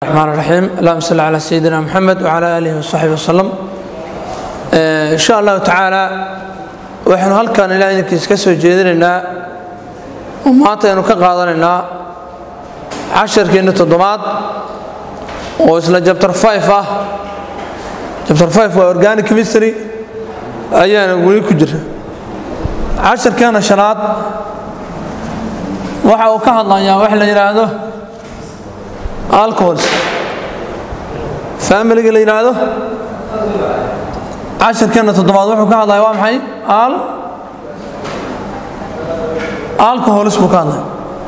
الرحمن الرحيم اللهم صل على سيدنا محمد وعلى آله وصحبه وسلم إن شاء الله تعالى waxaynu halkan ilaa idinkiis ka soo jeedinaynaa oo maanta aynu ka qaadanaynaa casharkeenna toddobaad oo isla jabtar 5 ah jabtar 5 waa organic chemistry ayaana weli ku jira casharkeena shanaad waxa uu ka hadlayaa wax la yidhaahdo alcohols familiga la yidhaahdo casharkeena toddobaad wuxuu ka hadlaya waa maxay al alcohols buu ka hadlaya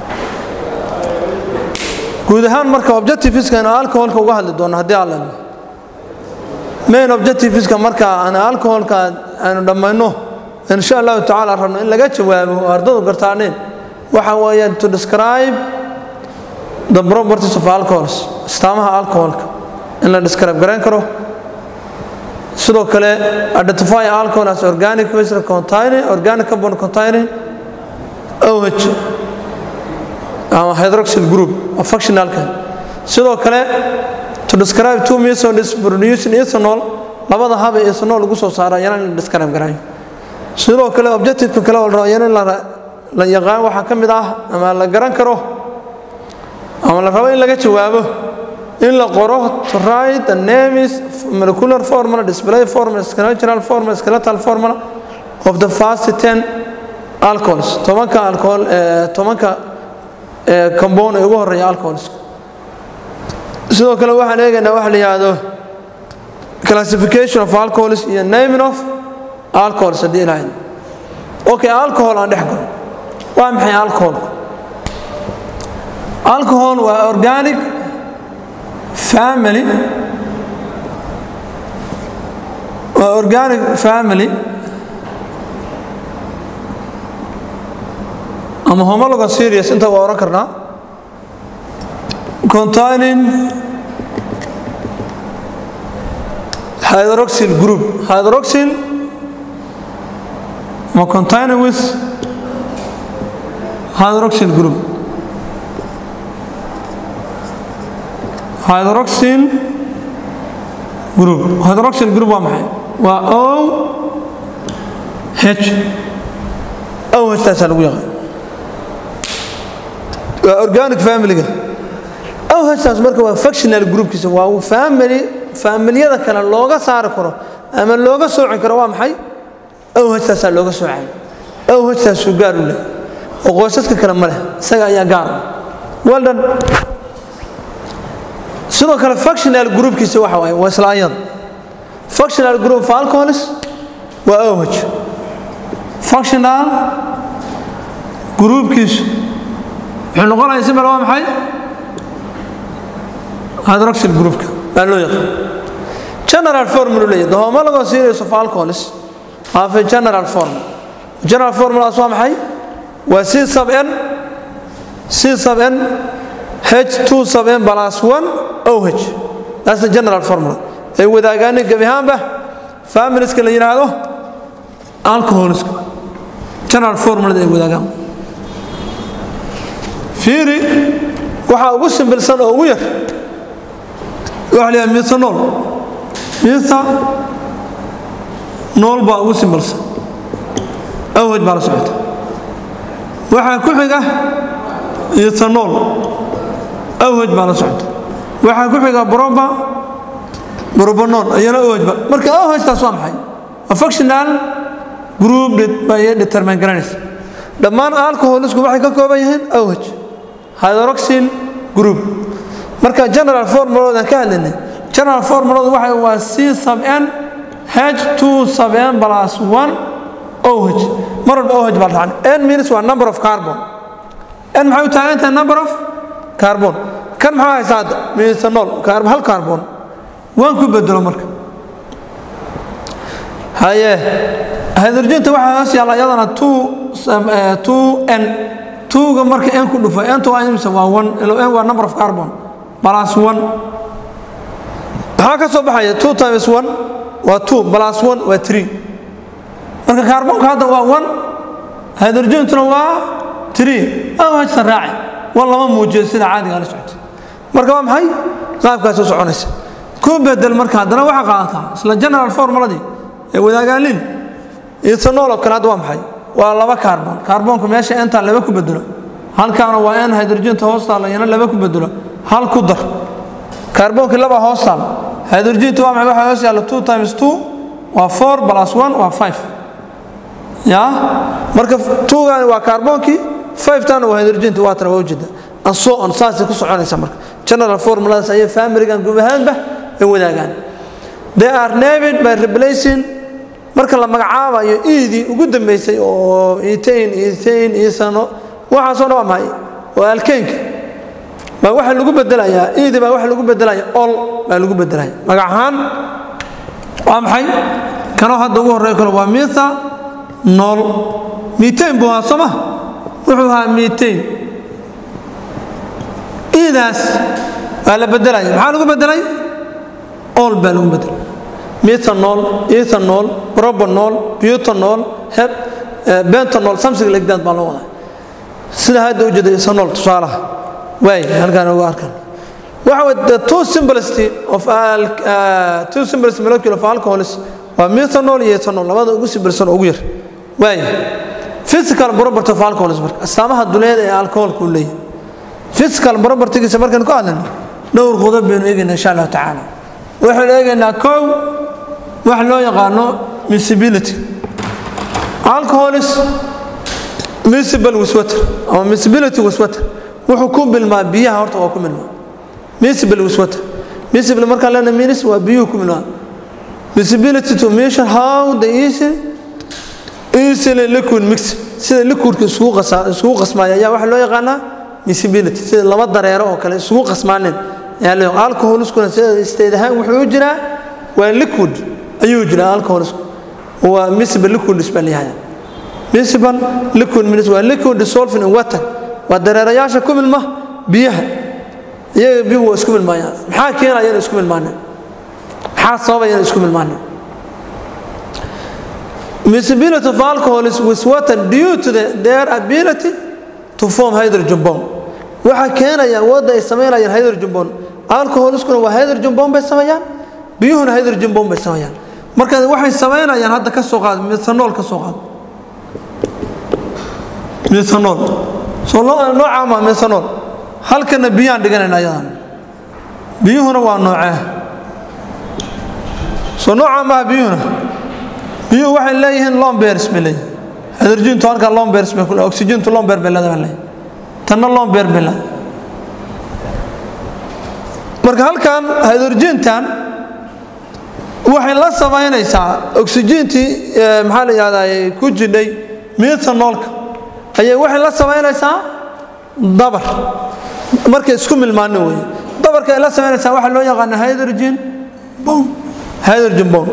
guud ahaan marka objectiveska aynu alcoholka uga hadli doono haddii alla main objectiveska marka aan alcoholka aynu dhammayno insha allahu tacaala rabno in laga jawaabo oo ardadu gartaaneen waxa weeyaan to describe the properties of alcohols astaamaha alcoholka in la describe garayn karo sidoo kale identify alcohol as organic waste containing organic carbon containing OH ama hydroxyl group of functionalka sidoo kale to describe two methods producing ethanol labada hab ee ethanol lagu soo saaro ayana in la describe garayo sidoo kale objectiveka kale oo la rabo ayana in la yaqaan waxaa ka mid ah ama la garan karo ama la rabo in laga jawaabo in la qoro to write the names molecular formula display formula skeletal formula skeletal formula of the first 10 alcohols tobanka alcohol tobanka compound ee ugu horeeya alcohols sidoo kale waxaan eegaynaa waxa la yidhaahdo classification of alcohols iyo naming of alcohols haddii ilahayd okay alcohol aan dhex galo waa maxay alcoholku alcohol waa organic family waa organic family ama homologa serious inta waa oran karnaa containing hydroxyl group hydroxyl ama containing with hydroxyl group hydroxyl group hydroxyl group waa maxay waa o h o h taasaa lagu yaqaan waa organic familiga o h taas marka waa functional groupkiisa waa family familiyada kale looga saari karo ama looga sooci karo waa maxay o h taasaa looga soocay o h taasuu gaar u leh oo qoysaska kale ma leh isaga ayaa gaar well done sidoo kale functional groupkiisa waxa waaye waa isla ayada functional group of alcohols waa OH functional groupkiisu wuxuu noqonayaa simal waa maxay hydroxyl groupka baa loo yaqaan general formula leeyahay the homologous series of alcohols have a general formula general formulaas waa maxay waa c sub n c sub n h2 sub n plus 1 oh that's the general formula ay wadaagaan gabi ahaanba familieska la yiraahdo alcoholiska general formula ay wadaagaan fiiri waxa ugu simbilsan oo ugu yar waxa la yiraahdaa methanol methanol baa ugu simbilsan oh baa la socota waxaa ku xiga ethanol awhaj baa la socota waxaa ku xiga broba brobanon ayana awhajba marka awhajtaas waa maxay waa functional group bay determine garanaysa dhammaan alcoholisku waxay ka kooban yihiin awhaj hydroxyl group marka general formuladan ka hadlaynay general formuladu waxa waa c sub n h2 sub n plus 1 OH mar walba OH baa dhacan n means waa number of carbon n maxay u taagan tahay number of carbon kan maxaa haysaa hadda methanol hal carbon waan ku bedelo marka haye hydrogenta waxaa hoos yaalla iyadana two two n twoga marka n ku dhufo nta waa imisa waa one ilo n waa number of carbon plus one maxaa ka soo baxaya two times one waa two plus one waa three marka kaarboonka hadda waa one hydrogentuna waa three awhajta raaci war lama muujiyo sida caadiga la socota marka waa maxay qaabkaas u soconaysa ku bedel marka haddana waxaa qaadataa isla general formuladii ee wadaagaalin ethanol oo kale hadda waa maxay waa laba kaarbon kaarboonka meesha entaa laba ku bedelo halkaana waa en hydrogenta hoostaala iyana laba ku bedelo hal ku dar kaarboonkii laba hoostaal hydrogenta waa maxay waxaa hoos yaalla two times two waa four plus one waa five ya marka tugani waa kaarboonkii fivetana waa hydrogenta waa tana waa ujeeda and so on saasay ku soconaysa marka general formuladaas ayay familigan guub ahaanba ay wadaagaan they are named by replacing marka la magacaabayo iidii ugu dambeysay oo etain etain isano waxaasoo dhan waa maxay waa alkeynka baa waxa lagu bedelayaa iidi baa waxa lagu bedelaya ol baa lagu bedelaya magac ahaan waa maxay kanoo hadda ugu horreeyo kale waa mitha nool mitain buu ahaa sooma wuxuu ahaa mitain iidaas waa la bedelaya maxaa lagu bedelay ol baa lagu bedelay methanol ethanol propanol butanol heb bentanol something like that baa loo wadaa sida hadda ujeeda ethanol tusaalaha waay halkaan ugu arkan waxa way the two simplicity of al uh, two simplest molecule of alcohols waa methanol iyo ethanol labada ugu simbilsan oo ugu yar waay physical property of alcohols marka astaamaha duleed ee alcoholku leeyahay physical propertygiisa markaan ku hadlayno dhowr qodob baynu eegaynaa insha allahu tacaala waxaynu eegaynaa kow wax loo yaqaano miscibility alcoholis miscible wiswater ama miscibility wiswater wuxuu ku milmaa biyaha horta waa ku milmaa miscible wiswater miscible markaan leena minis waa biyuhu ku milmaa miscibility to measure how the easy easily liquid mix sida liquidka isugu qasa isugu qasmaaya ayaa waxa loo yaqaanaa miscibility sida laba dareero oo kale isugu qasmaaneen ayaa loo alcoholiskuna sida isteed ahaan wuxuu u jiraa waa liquid ayuu jiraa alcoholisku waa miscible liquid isbaa leeyahay miscible liquid minis waa liquid dissolved in water waa dareerayaasha ku milma biyaha iyaga biyuhu waa isku milmaayaan maxaa keenaya inay isku milmaaneen maxaa sababaya inay isku milmaaneen miscibility of alcohol is with water due to the, their ability to form hydrogen bomb waxaa keenaya awoodda ay samaynayaan hydrogen bomb alcoholiskuna waa hydrogen bomb bay sameeyaan biyuhuna hydrogen bomb bay sameeyaan marka waxay samaynayaan hadda ka soo qaad methanol ka soo qaad methanol soo nooca ma methanol halkana biyaan dhiganayna ayadan biyuhuna waa noocee soo nooca maaha biyuhuna biyuhu waxay leeyihiin lombers bay leeyihin hydrogentu halkaa lombers bay ku oxygentu lomber bay leedahay leeyihin tanna lomber bay leedahay marka halkan hydrogentan waxay la samaynaysaa oxygentii maxaa la yihahdaa ku jidhay methanolka ayay waxay la samaynaysaa dabar markay isku milmaano wey dabarka ay la samaynaysaa waxaa loo yaqaana hydrogen bomb hydrogen bomb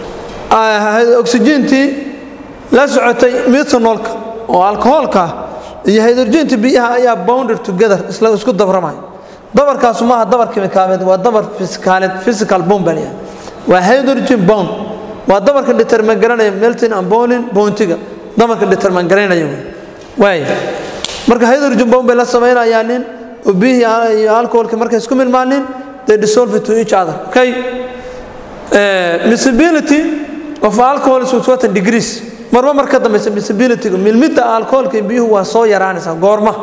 oxygentii la socotay methanolka oo alcoholka iyo hydrogentii biyaha ayaa bounded together isla isku dabramaya dabarkaasu maaha dabar kimikaabeed waa dabar fisikaaleed physical bomb baa leeyahay waa hydrogen bond waa dabarka determan garanaya melting and boiling bountiga dabarka determan garanaya wey waay marka hydrogen bomb bay la samaynayaan nin oo biyihii iyo alcoholka markay isku milmaanin they dissolve to each other okay miscibility of alcohol is with certain degrees marba marka dambeysa miscibilityga milmidda alcoholka iyo biyuhu waa soo yaraanaysaa goorma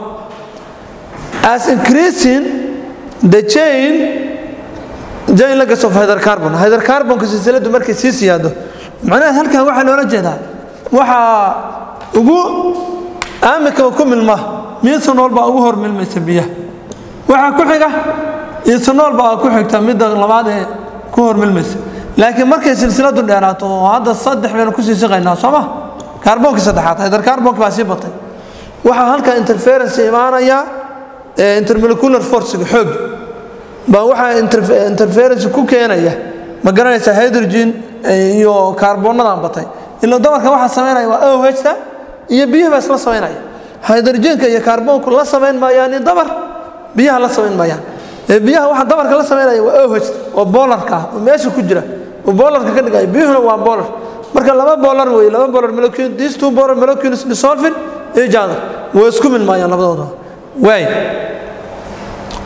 as increasing the chain jain legacy of hydrocarbon hydrocarbonka silsiladu markay sii siyaado macnaheed halkan waxaa loola jeedaa waxaa ugu aamika ku milma methanol baa ugu hor milmaysa biyaha waxaa ku xiga ethanol baa ku xigta midda labaad ee ku hor milmaysa laakiin markay silsiladu dheeraato oo hadda saddex baynu kusii siqaynaa sooma kaarboonkii saddexaad hydrocarbonka baa sii batay waxaa halkan interference imaanaya intermolecular forcega xoog baa waxaa interference ku keenaya ma garanaysaa hydrogen iyo kaarboonnadan batay ila dabarka waxaa samaynaya waa ohta iyo biyuhu baa isla samaynaya hydrogenka iyo kaarboonku la samayn maayaan in dabar biyaha la samayn maayaan biyaha waxa dabarka la samaynaya waa oh oo boolarka ah oo meesha ku jira oo boolarka ka dhigaya biyuhuna waa boolar marka laba boolar weeye laba boolar molecule these two boolar molecules dissolving each other way isku milmaayaan labadooda waay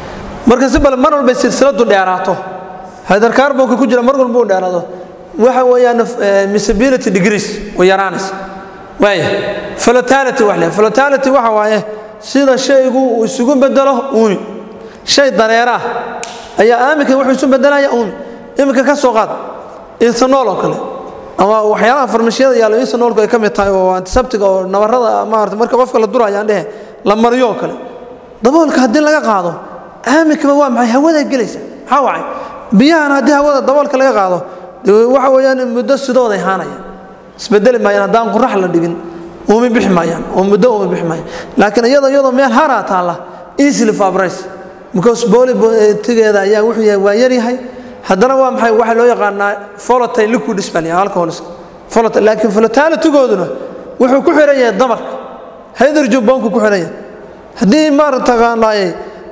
marka si bale mar walbay silsiladu dheeraato hydercarbonka ku jira mar walba uu dheeraado waxa weeyaan misability degrees way yaraanaysa waaya flotality wax le flotality waxa waaye sida shaygu uu isugu bedelo uumi shay dareera ah ayaa aaminka wuxuu isu bedelaya uumi iminka ka soo qaad ethanol oo kale ama waxyaalaha farmashiyada yaalo ethanolku ay ka mid tahay oo antiseptiga oo nabarada maarata marka qofka la duraya aan dhehe la mariyo oo kale daboolka haddii laga qaado aaminkaba waa maxay hawada gelaysa maxaa wacay biyahan haddii hawada daboolka laga qaado waxa weeyaan muddo sidooday haanaya isbedeli maayaan haddaan qurax la dhigin uumi bixi maayaan oo muddo uumi bixi maayaan laakiin iyadoo iyadoo meel haraa taalla easily fabrice because bolitigeeda ayaa wuxuu yahay waa yaryahay haddana waa maxay waxaa loo yaqaanaa volatile liquid spell alcohols volatile laakiin volatilitygooduna wuxuu ku xiran yahay damarka hydrogen bombku ku xiran yahay haddii maarataqaanaaye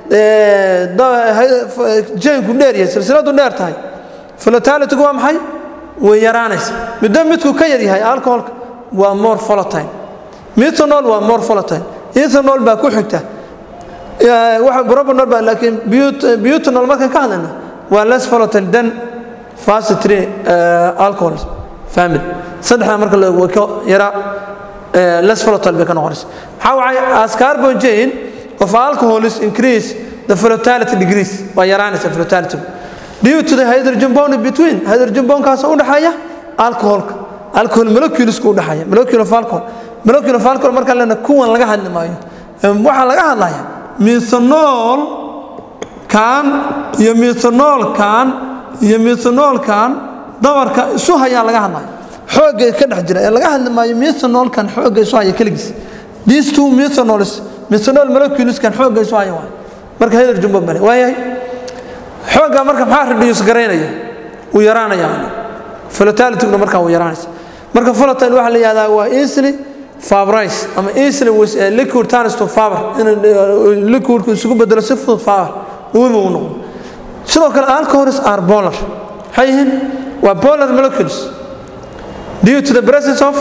jaynku dheer yahay silsiladu dheer tahay volatilitygu waa maxay way yaraanaysa muddo midku ka yar yahay alcoholka waa more volatile methanol waa more volatile ethanol baa ku xigta waxa propanol baa laakiin butanol markaan ka hadlayna waa less volatile than fast three alcohols family saddexda marka la way ka yara less volatile bay ka noqonaysa maxaa wacay as carbon chain of alcohols increase the volatility degrees waa yaraanaysa volatility due to the hydrogen bond between hydrogen bondkaas u dhaxeeya alcoholka alcohol moleculesku u dhaxeeya molecule of alcohol molecule of alcohol marka lena kuwan laga hadli maayo waxaa laga hadlaya methanol kan iyo methanol kan iyo methanol kan dabarka isu hayaa laga hadlaya xoogga ka dhex jira ee laga hadli maayo methanol kan xoogga isu haya keligiis these two methanols methanol molecules kan xoogga isu haya waay marka hydrogen bomb bale waayahay xoogga marka maxaa reduce garaynaya uu yaraanaya volatilityna markaa uu yaraanaysa marka volatile waxaa la yihahdaa waa easily fabrice ama easily with a liquid turns to fiber in liquidku isugu bedelo si fudud fiber uumi uu noqdo sidoo kale alcohols are polar maxay yihiin waa polar molecules due to the presence of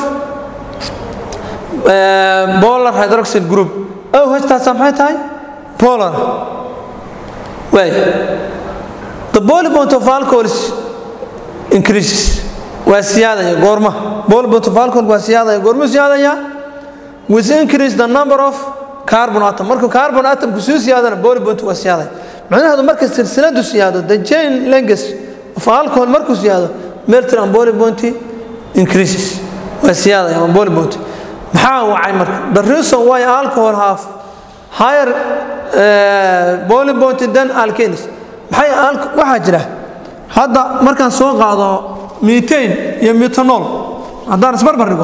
uh, polar hydroxide group oh htaasa maxay tahay polar way the boiling point of alcohols increases waa siyaadaya goorma boiling point of alcohol waa siyaadaya goormuu siyaadaya with increase the number of carbon atom markuu carbon atomku sii siyaadana boiling point waa siyaadaya macnaheedu marka silsiladu siyaado the chain length of alcohol markuu siyaado melting and boiling point increases waa siyaadaya ama boiling point maxaa wacay marka the reason why alcohol have higher uh, boiling point than alkanes maxay waxaa jira hadda markaan soo qaado methane iyo methanol haddaan isbarbar dhigo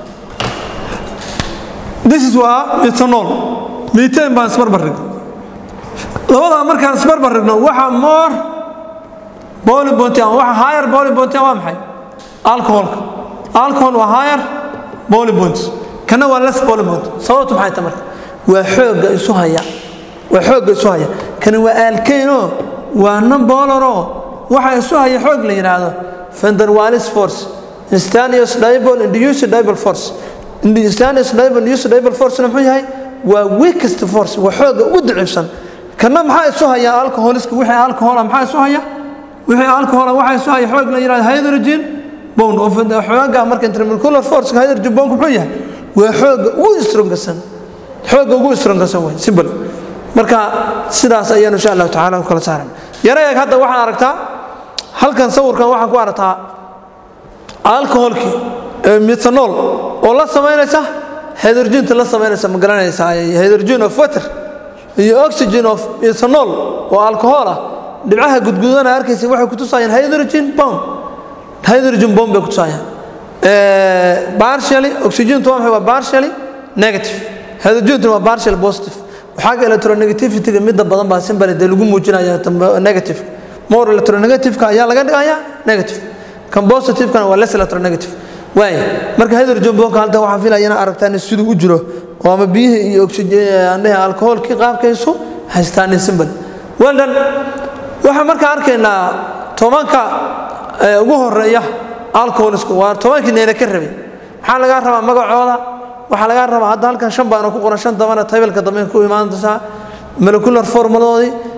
this is waa methanol methane baan isbarbar dhigo labadaa markaan isbarbar dhigno waxa more boiling point ama waxa higher boiling point waa maxay alcoholka alcohol waa higher boiling point kana waa less boiling point sababtu maxay tahay marka waa xoogga isu haya waa xoogga isu haya kani waa alkane waa nambolaroo waxa isu haya xoog la yidhaahdo fenderwalis force instantaneous dipole induced dipole force instantaneous dipole induced dipole force muxuu yahay waa weakest force waa xooga ugu daciifsan kana maxaa isu haya alcoholiska wixii alcohola maxaa isu haya wixii alcohola waxa isu haya xoog la yidhahdo hydrogen bond oo xooga marka intermolecular force hydrogen bond muxuu yahay waa xooga ugu strongasan xooga ugu strongasan way simple marka sidaas ayaan insha allahu tacaala u kala saaran yara eeg hadda waxaan aragtaa halkan sawirkan waxaan ku aragtaa alcoholkii methanol oo la samaynaysa hydrogenta la samaynaysa ma garanaysaa hydrogen of water iyo oxygen of ethanol oo alcohol ah dhibcaha gudgudana arkaysa waxay kutusayaan hydrogen bomb hydrogen bomb bay kutusayaan partially oxygentu waa maxay waa partially negative hydrogentu waa partially positive waxaaga electronegativity-ga midda badan baa simbale dee lagu muujinaya negative more electronegative-ka ayaa laga dhigayaa negative kan positive-kana waa less electronegative waaya marka hydrogen bomka halta waxaan filaya inaa aragtaan siduu u jiro oo ama biyihii iyo oxygen alcoholkii qaabkaysu haystaan simbale well done waxaan marka arkaynaa tobanka ugu horeeya alcoholisku waa tobankii neena ka rabay maxaa lagaa rabaa magacooda waxaa lagaa rabaa hadda halkan shan baana ku qoran shan dambana taybelka dambe ku imaan doontaa molecular formuladoodii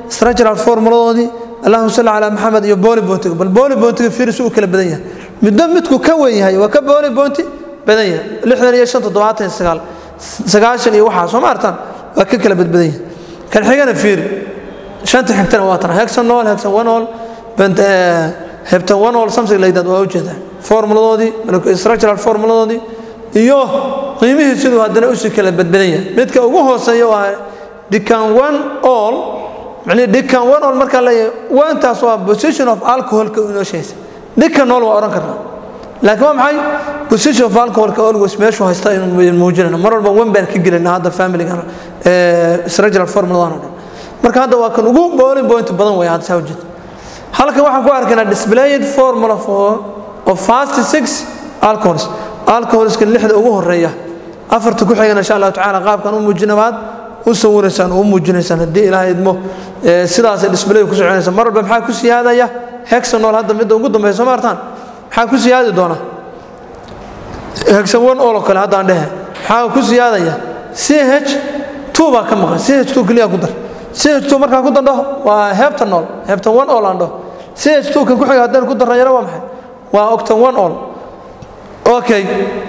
structural formuladoodii allahuma salli calaa maxamed iyo booli boontiga bal booli boontiga fiiris uu kala badan yahay midba midku ka weyn yahay waa ka booli boonti badan yahay lixdan iyo shan toddobaatan iyo sagaal sagaashan iyo waxaa soo ma artaan waa ka kala badbadan yahay kan xigana fiiri shanta xigtana waa tan hexanol hexanwanol hebtan wanol something like that waa ujeedaa formuladoodii structural formuladoodii iyo qiimihii siduu haddana usii kala badbadan yahay midka ugu hooseeya waa dhikan one all macnihi dhikan one all markaa leeyahay wantaas waa position of alcoholka inoo sheegaysa dhikan nool waa odhan karnaa laakiin waa maxay position of alcoholka always meeshuu haysta inuu muujinayna mar walba wan baan ka gelayna hadda familigan structural formuladan oo dhan marka hadda waa kan ugu bowling point badan way hadda saa ujeeda halkan waxaan ku arkaynaa displayed formula for of fast six alcohols alcoholska lixda ugu horeeya afarta ku xigana insha allahu tacaala qaabkan u muujinabaad u sawiraysaan oo u muujinaysaan haddii ilaahay idmo sidaasay display ku soconaysa mar walba maxaa ku siyaadaya hexanol hadda midda ugu dambaysa soo maartaan maxaa ku siyaadi doona hexan one oo kale haddaan dhehe maxaa ku siyaadaya ch two baa ka maqan ch two keliya ku dar ch two markaan ku dandho waa heebtan nool heebtan one all aan dhaho ch two kan ku xiga haddaan ku darna yaro waa maxay waa octan one all okay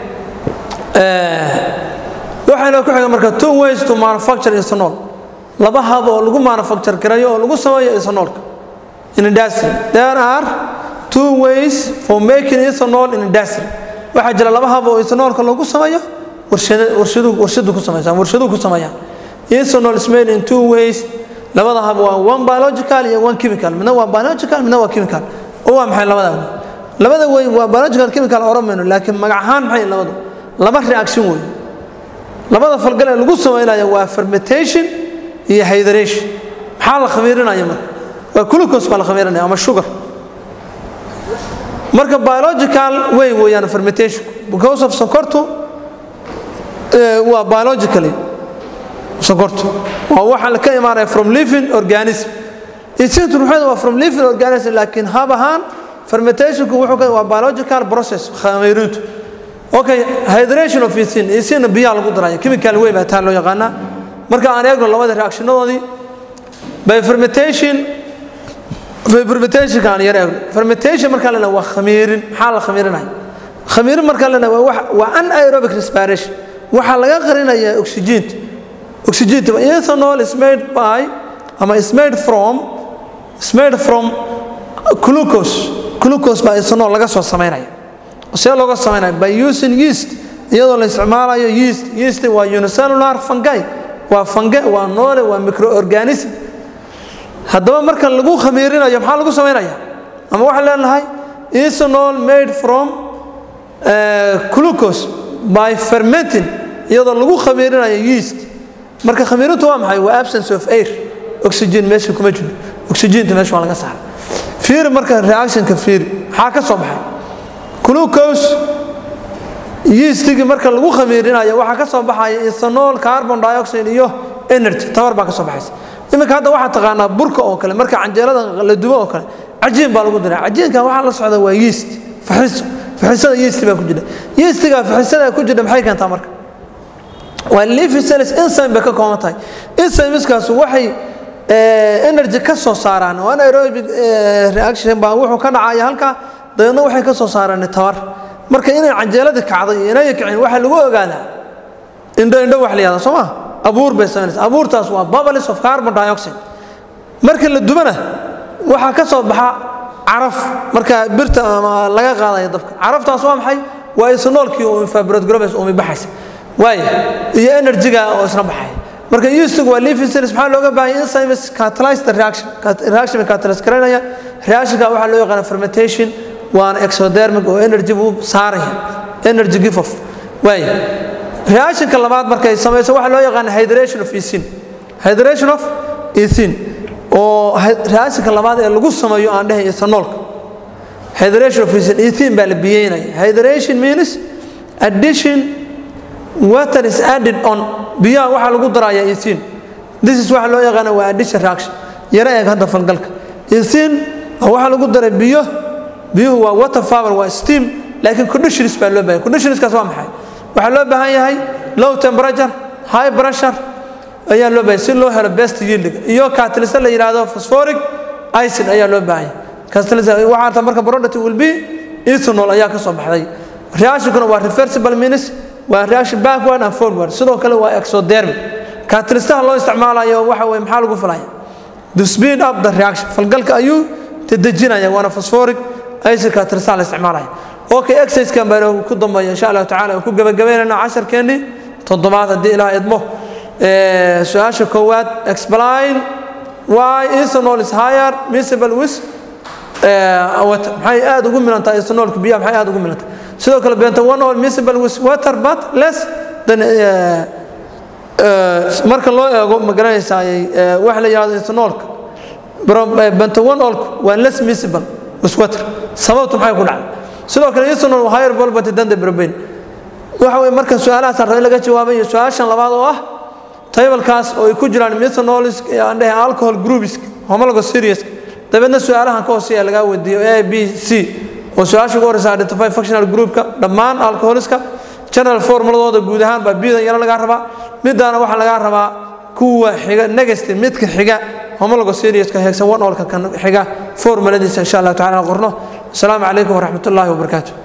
waxaynoo ku xiga marka two ways to manufacture ethanol laba hab oo lagu manufacture garayo oo lagu sameeyo ethanolka in industry there are two ways for making ethanol in industry waxaa jira laba hab oo ethanolka lagu sameeyo warshadu warshadu ku sameeyaan warshadu ku sameeyaan ethanol is made in two ways labada hab waa one biological iyo one chemical midna waa biological midna waa chemical oo waa maxay labada way labada way waa biological chemical oramayno laakiin magac ahaan maxay labadu laba reaction way labada falgal ee lagu sameynaya waa fermentation iyo hydration maxaa la khamiirinaya marka waa glucose baa la khamiirinaya ama sugar marka biological way weeyaan fermentation because of sonkortu waa biologically sonkortu waa waxa ka imaanaya from living organism isintu ruuxeeda waa from living organism laakiin hab ahaan fermentationku wuxuu ka waa biological process khamiirintu okay hydration of isin isin biyaha lagu daraya chemical way baa taa loo yaqaanaa marka aan eegno labada reactionadoodii by fermentation by fermentation aan yar eegno fermentation marka la waa khamiirin maxaa la khamiirinaya khamiirin marka la waa wax waa anaerobic respiration waxa laga qarinayaa oxygen oxygen ethanol is made by ama is made from is made from glucose glucose baa ethanol laga soo sameynaya see looga sameynaya by using yeast iyadoo la isticmaalayo yeast yeast waa unicellular fungi waa fungi waa noole waa microorganism haddaba marka lagu khamiirinayo maxaa lagu sameynaya ama waxaan leenahay ethanol made from glucose by fermenting iyadoo lagu khamiirinayo yeast marka khamiirintu waa maxay waa absence of air oxygen meesha kuma jiro oxygenta meesha waa laga saara fiiri marka reactionka fiiri maxaa ka soo baxay glucose yeastigii marka lagu khamiirinayo waxaa ka soo baxaya ethanol carbon dioxide iyo energy tabar baa ka soo baxaysa iminka hadda waxaa taqaanaa burka oo kale marka canjeelada la dubo oo kale cajiin baa lagu diraa cajiinkan waxaa la socda waa yeast faxiso faxisada yeast baa ku jira yeastiga faxisada ku jira maxay keentaa marka waa leafy cells enzyme bay ka kooban tahay enzymeskaas waxay energy ka soo saaraan oo anaerobic reaction baa wuxuu ka dhacaya halkaa dabeedna waxay ka soo saaraan tabar marka inay canjeelada kacday iyo inay kicin waxaa lagu ogaadaa indho indho wax la yihahda soo ma abuur bay samaynaysa abuurtaas waa bubbles of carbon dioxide marka la dubana waxaa ka soo baxa caraf marka birta ama laga qaadaya dabka caraftaas waa maxay waa ethanolkii oo infrared globes umi baxaysa waay iyo energyga oo isna baxay marka yeastigu waa leafy cells maxaa looga baahan enzymes catalyze the reaction reaction catalyze garanaya reactionka waxaa loo yaqaana fermentation waana exodermic oo energy buu saaraya energy give off waay reactionka labaad markay samayso waxaa loo yaqaana hydration of ethene hydration of ethene oo reactionka labaad ee lagu sameeyo aan dhahay ethanolka hydration of ethene ethene baa la biyeynaya hydration means addition water is added on biyaha waxaa lagu daraya ethene this is waxa loo yaqaana waa addition reaction yaro eeg hadda falgalka ethene waxaa lagu daray biyo biyuhu waa water power waa steam laakiin conditions baa loo baahan conditionskaas waa maxay waxaa loo baahan yahay low temperature high pressure ayaa loo baahanya si loo helo best yielding iyo catalyst la yidhaahdo phosphoric acid ayaa loo baahanya catalyst waxaa ta marka product will be ethanol ayaa ka soo baxday reactionkuna waa reversible means waa reaction backward and forward sidoo kale waa exothermic catalystaha loo isticmaalayo waxa weye maxaa lagu falaya to speed up the reaction falgalka ayuu dedejinaya waana phosphoric acid catalystaha la isticmaalaya okay exercisekan baan ku dambeeya insha allahu tacala aan ku gabagabeynayna casharkeennii toddobaad haddii ilaah idmo su-aasha koowaad explain why ethanol is higher miscible with water maxay aad ugu milantahay ethanolka biyaha maxay aad ugu milantahay sidoo kale bentonol miscible with water but less than marka loo eego ma garanaysaa waxa la yidhahdo ethanolka bentonolku waa less miscible with water sababtu maxay ku dhacday sidoo kale ethanol waa higher volbity than the propane waxa weye marka su-aalahaas raba in laga jawaabayo su-aashan labaad oo ah taybalkaas oo ay ku jiraan methanolis aan dhahay alcohol groups homologo serious dabeedna su-aalahan ka hooseeya lagaa weydiiyo a b c oo su-aasha ugu horeysa identify functional groupka dhammaan alcoholiska general formuladooda guud ahaan baa bidan yaro lagaa rabaa midaana waxaa lagaa rabaa kuwa xiga negative midka xiga homologo serioska heegsan one olka kan xiga formuladiisa insha allah tacala qorno asalaamu calaykum waraxmat ullaahi wabarakaatu